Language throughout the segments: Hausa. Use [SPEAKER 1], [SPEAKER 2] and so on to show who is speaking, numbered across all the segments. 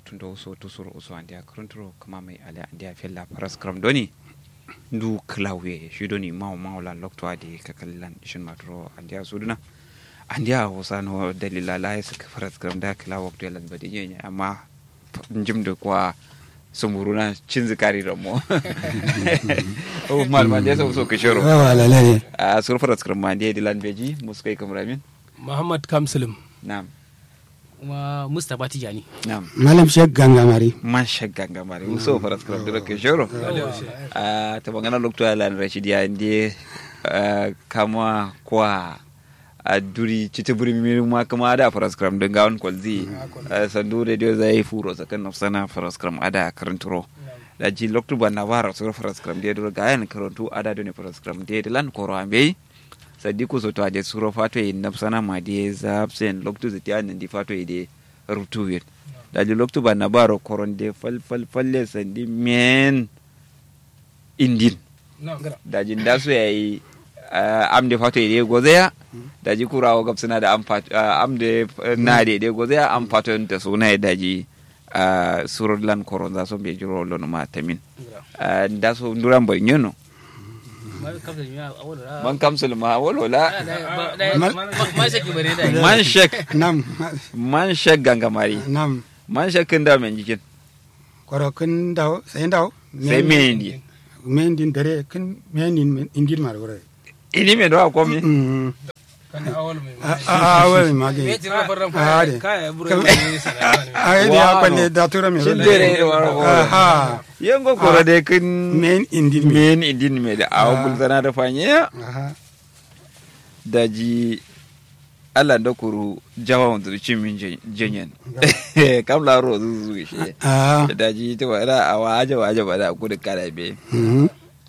[SPEAKER 1] tundo so to suro uso andia kruntro kama mai ala andia fella paras kram doni ndu klawe shi doni maw mawla lokto adi kakallan ishin matro andia suduna andia hosano dalila la ya saka paras kram da kla wakto yalan badi nyenya amma njimdo kwa sumuruna cin zikari ramo o mal ma dia so so kishoro
[SPEAKER 2] wala lale
[SPEAKER 1] a sur paras kram ma dia dilan beji muskai kamramin
[SPEAKER 3] Muhammad Kamsulum
[SPEAKER 1] na'am
[SPEAKER 4] kuma Mustapha Tijani.
[SPEAKER 1] na'am
[SPEAKER 2] malam shek gangamari
[SPEAKER 1] man shagga gamare muso faras kram duro ke shoro a ta bangana lokto ala rashidi ya ndi kama kwa a duri cita buri mi ma kama ada faras kram da gawon kwalzi sandu da dio zai furo sakan nafsana faras kram ada karanturo da ji lokto ba na wara so faras kram dia duro gayan karantu ada do ne faras kram dia lan koro ambe sadiku so to ade suro fato e nafsana ma die zapsen lokto zati an ndi fato e de rutu wet daji loktu ba na baro koronde fal fal falle sandi men indin daji nda so yayi amde fato ide gozeya daji kurawo gab suna da am fato amde na de de gozeya am fato ta suna daji suror lan koron za so be jiro lono ma tamin nda so nduran boy nyono man kamsul ma wolola
[SPEAKER 4] Man shaki bare da
[SPEAKER 1] man shek
[SPEAKER 2] nam
[SPEAKER 1] man shek gangamari
[SPEAKER 2] nam
[SPEAKER 1] man shek kin da men jikin
[SPEAKER 2] koro kin daw sai daw
[SPEAKER 1] sai me indi
[SPEAKER 2] men din dare kin men din indin mar wore
[SPEAKER 1] ini me do akomi
[SPEAKER 2] mm
[SPEAKER 3] kan awal mai
[SPEAKER 2] a a wai mage
[SPEAKER 4] Me tira farran
[SPEAKER 2] a de
[SPEAKER 3] kaya buru ne sana
[SPEAKER 2] a yi ya kwalle da tura me
[SPEAKER 1] Shin dare da waro ko.
[SPEAKER 2] ha
[SPEAKER 1] yengo koro de kin
[SPEAKER 2] men indin me
[SPEAKER 1] men idin me da awo bulzana da fanye
[SPEAKER 2] aha
[SPEAKER 1] daji Allah da kuru jawa wanda cin min jenyen kam la ro zu zu shi
[SPEAKER 2] ah
[SPEAKER 1] da daji ta wala a waje waje ba da ku da kara be
[SPEAKER 2] mhm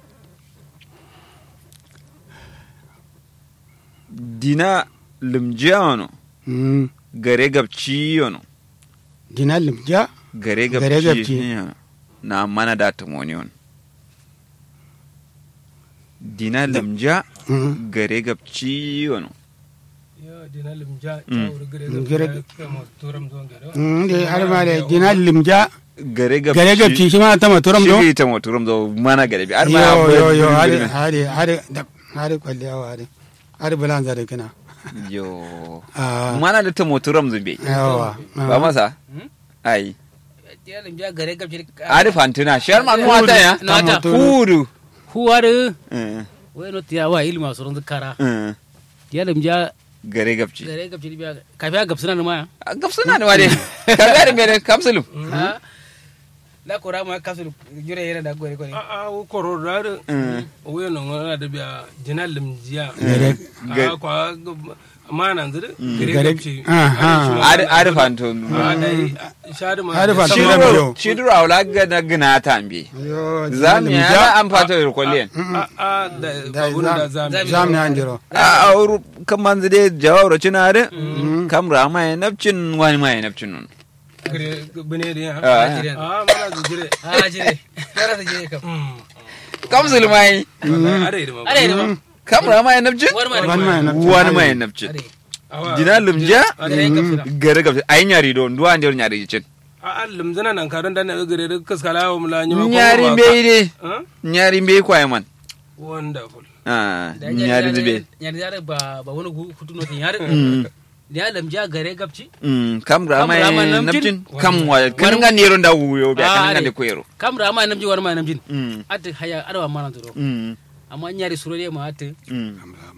[SPEAKER 1] dina limjano
[SPEAKER 2] mm
[SPEAKER 1] gare gabci yono
[SPEAKER 2] dina limja
[SPEAKER 1] gare
[SPEAKER 2] Gare
[SPEAKER 1] gabci
[SPEAKER 2] gabci.
[SPEAKER 1] yono. na mana da tumoni on dina limja
[SPEAKER 2] mhm
[SPEAKER 1] gare gabci yono
[SPEAKER 3] ya dina limja
[SPEAKER 1] Mm.
[SPEAKER 3] ta wuri gare
[SPEAKER 2] Gare-
[SPEAKER 3] da kama turam zuwa gare
[SPEAKER 2] mm de har ma de dina limja
[SPEAKER 1] gare gabci
[SPEAKER 2] gare gabci shi ma ta maturam do
[SPEAKER 1] shi ta moturum do mana gare bi ar ma
[SPEAKER 2] yo yo yo hade
[SPEAKER 1] girme.
[SPEAKER 2] hade hade da hade kwalle awa hade hade bulan zare kana
[SPEAKER 1] yo
[SPEAKER 2] ah
[SPEAKER 1] mana da ta moturum zumbe
[SPEAKER 2] yawa
[SPEAKER 1] ba masa ai
[SPEAKER 4] Tira da biya gare gabci.
[SPEAKER 1] ari fantina shar ma nuwa ta ya
[SPEAKER 4] Na ta.
[SPEAKER 1] fudu
[SPEAKER 4] Huwaru.
[SPEAKER 1] Eh,
[SPEAKER 4] Wai no tira wa ilma surun zikara.
[SPEAKER 1] eh,
[SPEAKER 4] Tira da biya
[SPEAKER 1] gare gabci
[SPEAKER 4] gare gabci biya. Kafiya gabsuna na ma.
[SPEAKER 1] gabsuna ne wade ka gare mere kapsulum
[SPEAKER 4] Ha? La kora ma kasu jure yana da gore gore.
[SPEAKER 3] a a wo koro da
[SPEAKER 1] Mm.
[SPEAKER 3] wo no ngona da biya dina limjiya
[SPEAKER 2] gare
[SPEAKER 3] a kwa mana zire gare
[SPEAKER 2] Gare-
[SPEAKER 3] gabci
[SPEAKER 2] Aha.
[SPEAKER 1] ari ari fanto
[SPEAKER 3] a dai shadu ma
[SPEAKER 2] Ari
[SPEAKER 3] da
[SPEAKER 2] fanto
[SPEAKER 3] sauran-
[SPEAKER 2] da
[SPEAKER 1] shiduro
[SPEAKER 2] biyo.
[SPEAKER 1] shiduro awla gana gina tambi
[SPEAKER 2] yo
[SPEAKER 1] zam ya na am fato ir kollen
[SPEAKER 3] a a da
[SPEAKER 2] da
[SPEAKER 3] babun da zami
[SPEAKER 2] zam ne anjiro
[SPEAKER 1] a auru kaman zide jawaro cinare kam rama ya nafcin wani ma ya nafcin nun
[SPEAKER 3] gare bane da ya
[SPEAKER 1] Ah.
[SPEAKER 3] a mana da jire
[SPEAKER 4] Ah jire. Kara da jire kam.
[SPEAKER 1] kam zulmai
[SPEAKER 3] are da ma
[SPEAKER 4] Are da ma.
[SPEAKER 1] kam rama ya nafcin
[SPEAKER 4] War ma da
[SPEAKER 2] Wani ma ya nafcin.
[SPEAKER 1] wani ma ya nafcin
[SPEAKER 4] Are.
[SPEAKER 3] awa
[SPEAKER 1] dina lumja
[SPEAKER 4] Gare gabsuna.
[SPEAKER 1] gare gabci ai nyari do nduwa ndir nyari cin
[SPEAKER 3] a a limzana nan karon da na gare da kaskala wa mula nyima ko
[SPEAKER 1] nyari
[SPEAKER 3] ba ka-
[SPEAKER 1] mbey de
[SPEAKER 3] Huh?
[SPEAKER 1] nyari mbey kwaye man
[SPEAKER 3] wonderful
[SPEAKER 1] Ah,
[SPEAKER 4] Da
[SPEAKER 1] nyari zube
[SPEAKER 4] Nyari yare ba ba wani hutu no tin yare. Ya lamja gare gabci.
[SPEAKER 1] Mm, kam rama
[SPEAKER 4] Kam rama
[SPEAKER 1] ya
[SPEAKER 4] namjin?
[SPEAKER 1] nafcin kam wa kan nga nero nda wuyo be
[SPEAKER 4] Ah,
[SPEAKER 1] kan nga
[SPEAKER 4] are.
[SPEAKER 1] de koyero
[SPEAKER 4] Kamra ma namji war ma namjin.
[SPEAKER 1] Mm,
[SPEAKER 4] Ati haya arwa ma nan turo.
[SPEAKER 1] mm,
[SPEAKER 4] Amma nyari surore ma ati.
[SPEAKER 1] mm.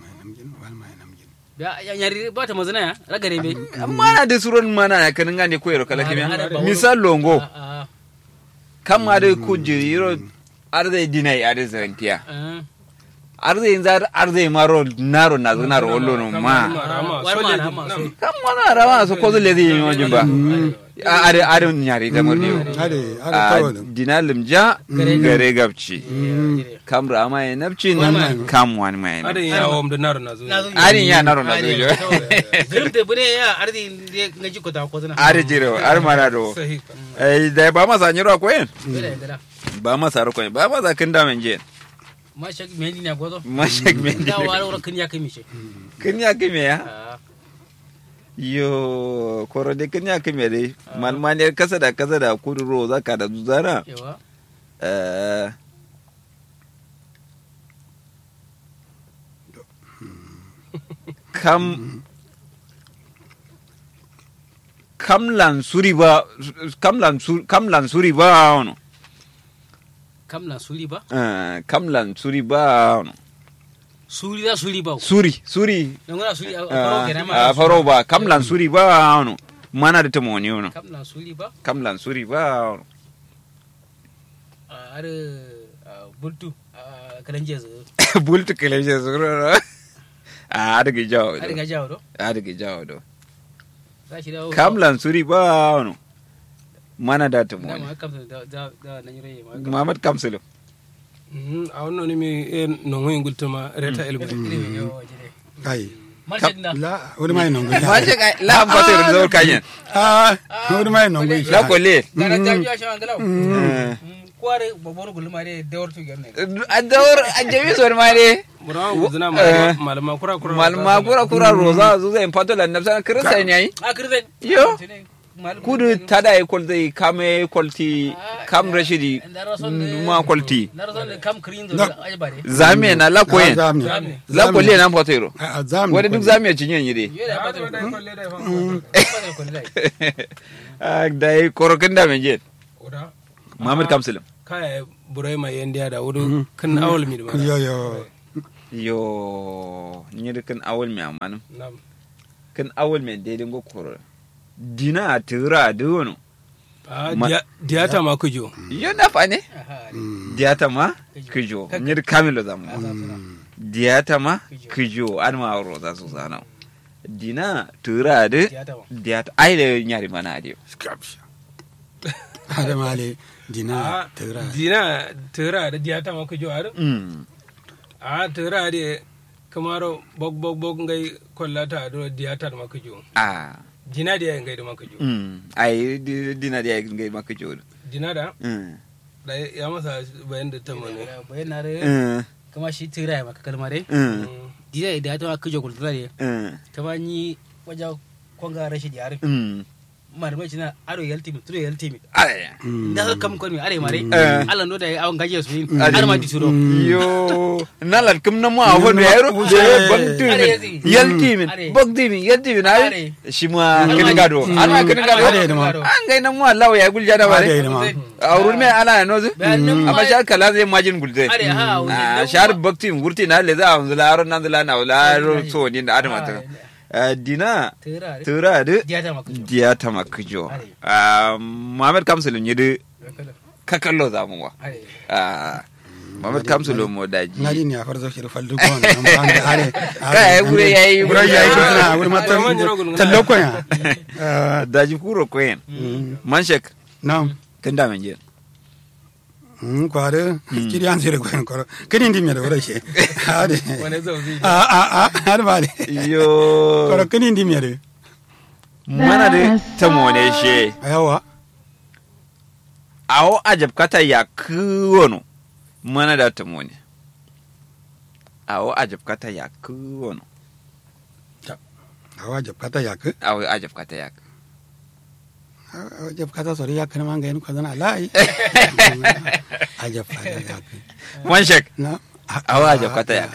[SPEAKER 4] Ya ya nyari ba ta mazana ya ragare be.
[SPEAKER 1] amma na de suron mana ya kan nga de koyero kala
[SPEAKER 4] Are, are,
[SPEAKER 1] kimya
[SPEAKER 4] ba
[SPEAKER 1] misal longo
[SPEAKER 4] Ah
[SPEAKER 1] kam ma de ku jiro arde dinai arde zantiya
[SPEAKER 4] ah.
[SPEAKER 1] arde inza arde maro naro na naro ollo no ma
[SPEAKER 3] rama
[SPEAKER 4] War ma
[SPEAKER 3] sole
[SPEAKER 4] rama so.
[SPEAKER 1] kam mana rama so ko le di mo jimba are are nyari da mordiyo
[SPEAKER 2] hade hade
[SPEAKER 1] a
[SPEAKER 2] tawo
[SPEAKER 1] dina limja gare gabci kam rama ya nafcin kam wani ma ya
[SPEAKER 3] adin ya wam da naru na zo
[SPEAKER 4] Na zo
[SPEAKER 1] arin ya naro na dojo
[SPEAKER 4] Zirim te bune ya ardi de ngaji ko ta ko tana.
[SPEAKER 1] ari jiro ari mana do
[SPEAKER 3] sahi
[SPEAKER 1] eh da ba masa nyiro ko yen
[SPEAKER 4] Bere gara.
[SPEAKER 1] ba masa ro ko yen ba masa kin da men je
[SPEAKER 4] Ma shak mendi na gozo.
[SPEAKER 1] ma shek men
[SPEAKER 4] Da wala wala kin ya kai mi she.
[SPEAKER 1] kin ya kimi ya
[SPEAKER 4] Ah.
[SPEAKER 1] yo koro de kenya kime de malmane kasa da kasa da kuduro zaka da zuzana
[SPEAKER 4] yawa
[SPEAKER 1] eh kam kam lansuri ba kam lansuri kam lansuri ba ono
[SPEAKER 4] kam na suri ba
[SPEAKER 1] eh kam lansuri ba ono
[SPEAKER 4] suri da suri ba
[SPEAKER 1] suri suri
[SPEAKER 4] don gona suri a faro kenan ma
[SPEAKER 1] a faro ba kam lansuri ba ono mana da tamoni ono
[SPEAKER 4] kam na suri ba
[SPEAKER 1] kam lansuri ba ono
[SPEAKER 4] har bultu kalan jezu
[SPEAKER 1] bultu kele je zuro a adigi jawo
[SPEAKER 4] har
[SPEAKER 1] do
[SPEAKER 4] ga jawo do
[SPEAKER 1] adigi jawo do
[SPEAKER 4] za shi da
[SPEAKER 1] kam lansuri ba ono mana da tamoni
[SPEAKER 4] dama kam da da da nan yure ma
[SPEAKER 1] Muhammad Kamsulu.
[SPEAKER 3] Mhm, a wannan ne mai yan nongon gultuma reta elbu
[SPEAKER 2] kai
[SPEAKER 4] Marshe da
[SPEAKER 2] la wani mai non gunya
[SPEAKER 1] Maje ka la ambata da zuwa kanyen.
[SPEAKER 2] ah wani mai non gunya
[SPEAKER 1] La kole.
[SPEAKER 4] gara da ya shi an galau kware babbar gulma ne da wartu gerne
[SPEAKER 1] A dawar a jami suwar ma ne.
[SPEAKER 3] burawa guzina malama kura kura
[SPEAKER 1] Malma kura kura roza zu zai fato la nafsa kirista ne yayi.
[SPEAKER 4] a kirzen
[SPEAKER 1] Yo. Kudu tada ya kwalta kame kwalti kam rashidi ma kwalti.
[SPEAKER 4] na rason da kam kirin da ai bare
[SPEAKER 1] Zame na la koyen.
[SPEAKER 2] zami
[SPEAKER 1] La kole na fato iro.
[SPEAKER 2] a zami
[SPEAKER 1] Wani duk zame cinyen yi dai.
[SPEAKER 4] yo da ba da ko ne
[SPEAKER 1] Da yi korokin da men jet.
[SPEAKER 3] Oda,
[SPEAKER 1] Muhammad Kamsulu.
[SPEAKER 3] kaya burai mai yan diya da wuri kan awal mi da mana
[SPEAKER 2] yo yo
[SPEAKER 1] Yo, ni da kan awal mai amanin.
[SPEAKER 3] Nam.
[SPEAKER 1] Kan awal mai daidai go koro. Dina a tura da wani.
[SPEAKER 3] Ah,
[SPEAKER 1] Ma-
[SPEAKER 3] diya- diyata ma kujo
[SPEAKER 1] Yo na fa ne.
[SPEAKER 4] aha
[SPEAKER 1] Diyata ma kijo. Ni da kamilo zamu. Diyata ma kijo an ma ro za su zana. Dina tura da
[SPEAKER 4] Diyata ma.
[SPEAKER 1] diyata ai da nyari mana dio.
[SPEAKER 2] hada male dina
[SPEAKER 3] Ah,
[SPEAKER 2] tira
[SPEAKER 3] dina tira da diyata ma kujo ar
[SPEAKER 1] Mm.
[SPEAKER 3] a tira da kamaro bog bog bog ngai kollata do diyata ma kujo
[SPEAKER 1] Ah.
[SPEAKER 3] dina da ngai da ma kujo
[SPEAKER 1] Mm. Ai di- dina da ya ngai maka kijo.
[SPEAKER 3] dina da
[SPEAKER 1] Mm.
[SPEAKER 3] da ya masa bayan da ta mane
[SPEAKER 4] bayan na re
[SPEAKER 1] Mm.
[SPEAKER 4] kama shi tira ya maka kalma dai
[SPEAKER 1] Mm.
[SPEAKER 4] dida da ta ka jo kultura ne
[SPEAKER 1] Mm.
[SPEAKER 4] ta ba ni waja konga rashi da yare
[SPEAKER 1] Mm.
[SPEAKER 4] marmai cina aro yalti mi turo yalti mi
[SPEAKER 1] Ai.
[SPEAKER 4] da ka kam kon mi are mare
[SPEAKER 1] Eh.
[SPEAKER 4] Allah no da ya awon gaje su yin
[SPEAKER 1] Ade.
[SPEAKER 4] har ma di turo
[SPEAKER 1] yo nalar kim na mu a hono yaro
[SPEAKER 2] Mm.
[SPEAKER 1] je bang
[SPEAKER 4] Are
[SPEAKER 1] timin
[SPEAKER 4] yazi.
[SPEAKER 1] yal timin
[SPEAKER 4] Are.
[SPEAKER 1] bang timin yal timin
[SPEAKER 4] Are.
[SPEAKER 1] ay shi ma kini gado
[SPEAKER 2] Mm.
[SPEAKER 1] ana kini gado
[SPEAKER 2] Are da ma.
[SPEAKER 1] an ga nan mu Allah ya gulja da
[SPEAKER 2] Are
[SPEAKER 1] bare
[SPEAKER 2] da ma.
[SPEAKER 1] aurun me ala no zu
[SPEAKER 4] Bayan nan ma-
[SPEAKER 1] amma shar kala zai majin gulze
[SPEAKER 4] are ha
[SPEAKER 1] a shar bakti wurti na le za a zula aron nan zula na wala ro so ni da adama ta Eh, dina
[SPEAKER 4] tira re
[SPEAKER 1] tura da
[SPEAKER 4] diya ta maka jo
[SPEAKER 1] diya ta makjo
[SPEAKER 4] Are.
[SPEAKER 1] Ah, Muhammad Kamsulun yi da kakallo zamuwa
[SPEAKER 4] are
[SPEAKER 1] Ah, Muhammad Kamsulun mo daji
[SPEAKER 2] ngadi ni afar zo shir faldu ko na mban da are
[SPEAKER 1] Kai, wuri yayi-
[SPEAKER 2] wuri yayi ko na wuri mata
[SPEAKER 3] Wuri manjaro gulguna.
[SPEAKER 2] tallo ko ya Ah,
[SPEAKER 1] daji kuro koyen manshek
[SPEAKER 2] nam
[SPEAKER 1] kan da men je
[SPEAKER 2] mm kware kiri an sire ko ko kini ndi mi da wura she ade
[SPEAKER 3] wani zauzi
[SPEAKER 2] a a a har ba de
[SPEAKER 1] yo
[SPEAKER 2] ko kini ndi mi de
[SPEAKER 1] mana de tamone she
[SPEAKER 2] ayawa
[SPEAKER 1] awo ajab kata ya kuwono mana da tamone awo ajab kata ya kuwono
[SPEAKER 2] awa jab kata yak
[SPEAKER 1] awo ajab kata ya
[SPEAKER 2] awa jab kata sori yak na manga en ko dana lai ajab kata yak
[SPEAKER 1] manshek
[SPEAKER 2] na
[SPEAKER 1] awo ajab kata ya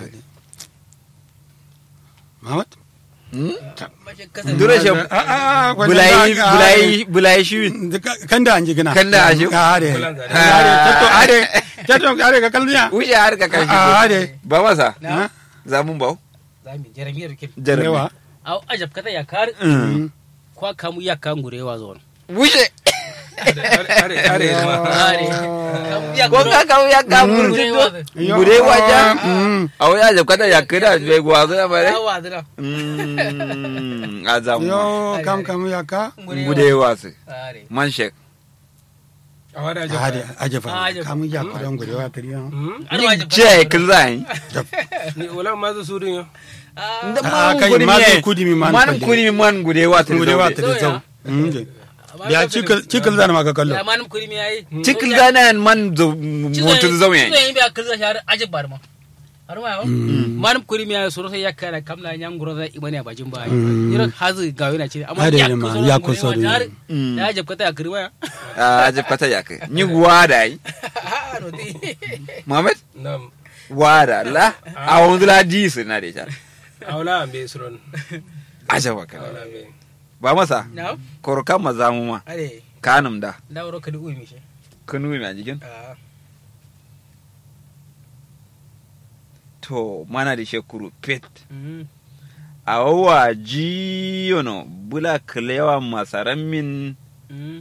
[SPEAKER 2] Mamat
[SPEAKER 4] mace kasar
[SPEAKER 1] dure she
[SPEAKER 2] a a
[SPEAKER 1] bulai bulai bulai shi
[SPEAKER 2] kan da anji gina
[SPEAKER 1] Kan da anji.
[SPEAKER 2] are
[SPEAKER 3] Bulan zare.
[SPEAKER 2] are tato are tato are ka kalliya
[SPEAKER 1] wuce har ka kashi
[SPEAKER 2] a are
[SPEAKER 1] ba masa
[SPEAKER 2] na
[SPEAKER 1] zamun bau
[SPEAKER 4] zami jaramiyar kin
[SPEAKER 1] jarabi
[SPEAKER 2] rewa
[SPEAKER 4] au ajab kata ya kar
[SPEAKER 1] Mm.
[SPEAKER 4] kwa kamu ya kan gurewa zo
[SPEAKER 1] wuce
[SPEAKER 3] are are ma
[SPEAKER 4] are kamu ya
[SPEAKER 1] ko ka kawo ya ka
[SPEAKER 4] gurewa
[SPEAKER 1] burti gure waja
[SPEAKER 2] Mm.
[SPEAKER 1] awo ya ajab kata ya kira bai gwazo ya bare
[SPEAKER 4] yawa dira
[SPEAKER 1] Mm, a zamu
[SPEAKER 2] yo kam kam ya ka
[SPEAKER 1] gude wasu
[SPEAKER 4] are
[SPEAKER 1] man shek
[SPEAKER 3] a wada
[SPEAKER 2] are
[SPEAKER 3] jaba
[SPEAKER 2] ajafa
[SPEAKER 4] Ah, ajafa.
[SPEAKER 2] kam ya ko don gurewa tariya
[SPEAKER 4] ar
[SPEAKER 1] ni
[SPEAKER 4] wajib
[SPEAKER 1] je kin zai
[SPEAKER 3] ni wala ma zu surin yo
[SPEAKER 1] da
[SPEAKER 2] Ah,
[SPEAKER 1] man
[SPEAKER 2] kai,
[SPEAKER 1] kudi
[SPEAKER 2] man
[SPEAKER 1] mi
[SPEAKER 2] kudi mi man
[SPEAKER 1] man
[SPEAKER 2] kudi.
[SPEAKER 1] kudi mi man gude wasu
[SPEAKER 2] gurewa
[SPEAKER 1] gude
[SPEAKER 2] tariya
[SPEAKER 4] Zo
[SPEAKER 2] zau Mm, ya cikil cikil zan maka kallo
[SPEAKER 4] ya manum kuri mi yayi
[SPEAKER 1] cikil zana man zo motu zo
[SPEAKER 4] ne
[SPEAKER 1] yayi
[SPEAKER 4] yin biya kirza shahar ajib bar ma har ma yawo manum kuri miya soro sai yakka da kamla nyam guro da ibane bajin ba yiro hazu ga yana ce amma
[SPEAKER 2] Hade
[SPEAKER 4] ya
[SPEAKER 2] ne ma,
[SPEAKER 4] kuso
[SPEAKER 2] ya kuso ne.
[SPEAKER 4] ya jabka ta kirma ya
[SPEAKER 1] a je pata ya kai ni wada yi
[SPEAKER 4] ha no di
[SPEAKER 1] Muhammad
[SPEAKER 3] nam
[SPEAKER 1] wada la a wanzu la di su na da ita
[SPEAKER 3] awla ambe suron
[SPEAKER 1] aja wa kana
[SPEAKER 3] awla ambe
[SPEAKER 1] ba masa
[SPEAKER 4] na
[SPEAKER 1] korkan maza mu ma
[SPEAKER 4] are
[SPEAKER 1] kanum da
[SPEAKER 4] da wuro kadi umi shi
[SPEAKER 1] kanu na jikin
[SPEAKER 4] ah
[SPEAKER 1] to mana da shekuru pet
[SPEAKER 4] mm
[SPEAKER 1] a wawa jiyono bula kalewa masaran min
[SPEAKER 4] mm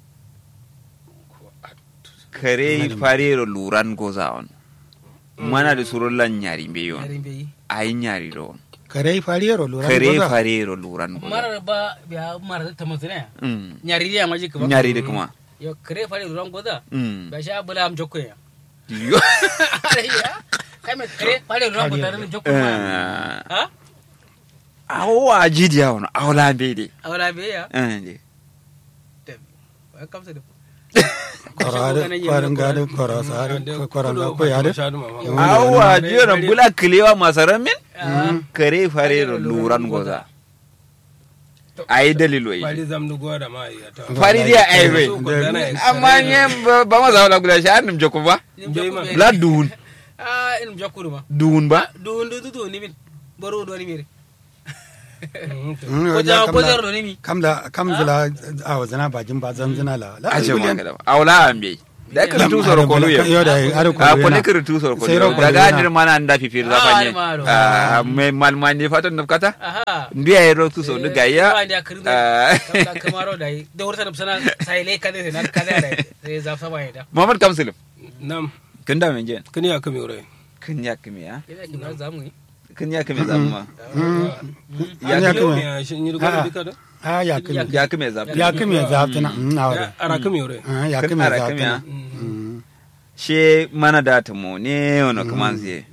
[SPEAKER 1] kare farero luran goza on mana da surun lan nyari be yon
[SPEAKER 4] yarin bai
[SPEAKER 1] ayi nyari do on
[SPEAKER 2] kare fariyaro lura
[SPEAKER 1] kare
[SPEAKER 2] goza.
[SPEAKER 1] farero luran goza
[SPEAKER 4] marar ba ya marar ta mutune
[SPEAKER 1] Mm.
[SPEAKER 4] nyari dia maji ka
[SPEAKER 1] nyari da kuma
[SPEAKER 4] yo kare fare duran goda
[SPEAKER 1] Mm.
[SPEAKER 4] ba sha bula am jokko ya
[SPEAKER 1] Yo.
[SPEAKER 4] are ya kai me kare fare duran goda ran jokko ma
[SPEAKER 1] Eh,
[SPEAKER 4] ha
[SPEAKER 1] a wawa jidiya wani awla be de
[SPEAKER 4] awala be ya
[SPEAKER 1] Eh, de.
[SPEAKER 4] wa kamsa da
[SPEAKER 2] Korade, kwarin gade, korosare, kwarin ga ko yade.
[SPEAKER 1] awa jiyono bula kalewa masaran min kare farero luran goza ayi dalilo yi
[SPEAKER 3] fari zamdu gwada ma ya ta
[SPEAKER 1] fari dia aiwe
[SPEAKER 3] So, ko dana ya
[SPEAKER 1] amma nye ba- ba ma zauna guda shi hannun joko ba la duun
[SPEAKER 4] ah in jokko ma
[SPEAKER 1] duun ba
[SPEAKER 4] du du du du ni min baro do ni mi
[SPEAKER 3] Mm, to.
[SPEAKER 2] Mm,
[SPEAKER 4] ko
[SPEAKER 2] ya
[SPEAKER 4] ja ko
[SPEAKER 2] kamla-
[SPEAKER 4] jar do ni mi
[SPEAKER 2] kamla kamzila a wazana bajin ba zanzina la la
[SPEAKER 1] aje ma
[SPEAKER 2] kuliyan.
[SPEAKER 1] kada awla ambe da ka tu soro ko luye
[SPEAKER 2] yo da are ko
[SPEAKER 1] a ko ne ka tu soro ko
[SPEAKER 2] Sai ro ko
[SPEAKER 1] daga
[SPEAKER 2] yana.
[SPEAKER 1] dir mana anda fi fir
[SPEAKER 4] Ah,
[SPEAKER 1] zapanye
[SPEAKER 4] ma ro.
[SPEAKER 1] a me mal man ne fatan nafkata
[SPEAKER 4] aha
[SPEAKER 1] ndiya ro tu so daga ya
[SPEAKER 4] ba da kirin
[SPEAKER 1] Ah.
[SPEAKER 4] da kamaro da yi da wurta da sana sai le kade na kade da sai za fa bai da
[SPEAKER 1] muhammad kamsilim
[SPEAKER 3] nam
[SPEAKER 1] kin da men jen
[SPEAKER 3] kani ya kame ure
[SPEAKER 1] kin ya kimi ya
[SPEAKER 4] ina kin za mu yi
[SPEAKER 1] kin ya kimi zamma
[SPEAKER 2] Ya ya
[SPEAKER 3] yau
[SPEAKER 2] kuma.
[SPEAKER 3] ya shi ni rugo dika da
[SPEAKER 2] a ya kuma
[SPEAKER 1] ya kimi zamma
[SPEAKER 2] ya kuma zaftana mm awre
[SPEAKER 3] Ya, ara kame ure
[SPEAKER 2] Ah, ya
[SPEAKER 1] Kin
[SPEAKER 2] kuma
[SPEAKER 1] ara kimi ya
[SPEAKER 2] zaftana Mm.
[SPEAKER 1] she mana da ta mo ne ono kamanzi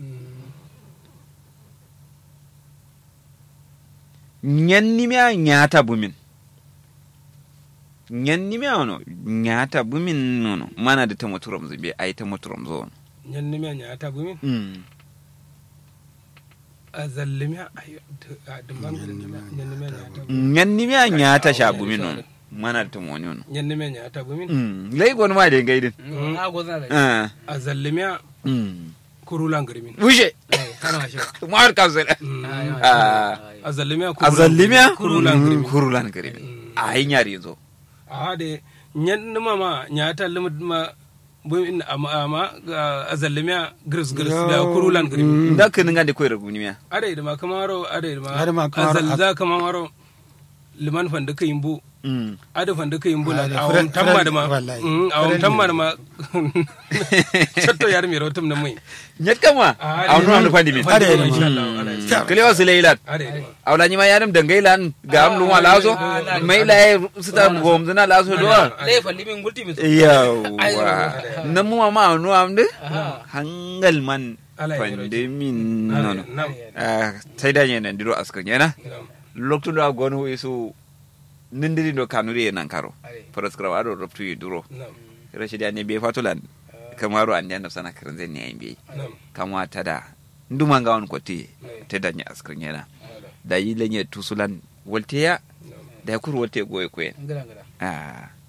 [SPEAKER 1] ñannimia ñaata bumin ñannimia ono ñaata bumin nono manade temo turomso mbiye ay temo turomso on
[SPEAKER 3] nyanni me nya ta bumin a zallimi a dumban nyanni me nya ta bumin
[SPEAKER 1] ñannimia ñaata sha bumin on manade temo woni ono
[SPEAKER 3] nyanni me nya ta bumin
[SPEAKER 1] ley gon ma de gaydin
[SPEAKER 4] a go za da
[SPEAKER 3] a zallimi a kurulan garimin
[SPEAKER 1] bouge
[SPEAKER 4] eh kana shi
[SPEAKER 1] mawar kamsel
[SPEAKER 3] a zallimi a
[SPEAKER 1] a zallimia
[SPEAKER 3] kurulan garimin
[SPEAKER 1] kurulan garimin ay ñaari zo
[SPEAKER 3] a de nyanni ma ma nya ta limit ma bumin amma amma a zallimi a gris gris da kurulan garimin
[SPEAKER 1] nda keni ngande koyre gunimia
[SPEAKER 3] ada da ma kamaro ada da ma
[SPEAKER 2] Ada ma
[SPEAKER 3] a
[SPEAKER 2] kamaro-
[SPEAKER 3] zalza kamaro liman fanda kayin bu ada fanda kayin bu la
[SPEAKER 2] Ada,
[SPEAKER 3] awon
[SPEAKER 2] friend-
[SPEAKER 3] tamma da ma
[SPEAKER 2] friend, wallahi.
[SPEAKER 3] Mm, awon
[SPEAKER 2] Friend
[SPEAKER 3] tamma
[SPEAKER 2] ne.
[SPEAKER 3] da ma chatto yar mi rotum na mai
[SPEAKER 1] ñet kama
[SPEAKER 3] Ah,
[SPEAKER 1] awnu amde fandi min
[SPEAKER 2] Ada, ada.
[SPEAKER 3] insha Allah ada
[SPEAKER 1] kelewa sileylat
[SPEAKER 3] ada da
[SPEAKER 1] awla ñima yaɗum de gaylan gam luma laso mayla e sita gomduna laso do
[SPEAKER 4] le fa limin gulti min
[SPEAKER 1] yawa namuma ma nu amde
[SPEAKER 4] Aha.
[SPEAKER 1] hangal man
[SPEAKER 3] Ala ya
[SPEAKER 1] fande min nono
[SPEAKER 3] nam
[SPEAKER 1] sai da ñenen ndiro askar ñena
[SPEAKER 3] nam
[SPEAKER 1] loktuɗo a gon isu nindiri ɗo kanuri e nan karo
[SPEAKER 4] are
[SPEAKER 1] prescribe aɗo robtuyi duro
[SPEAKER 3] nam
[SPEAKER 1] rachidi ane mbiye fatulan kamaru andi anda sana karanzen ne ay mbiye
[SPEAKER 3] nam
[SPEAKER 1] kamwa tada nduma nga on kotti teda ña askar ñena da yi lenye tusulan wolteya da kur wolte goye koyen
[SPEAKER 4] ngara ngara
[SPEAKER 1] ah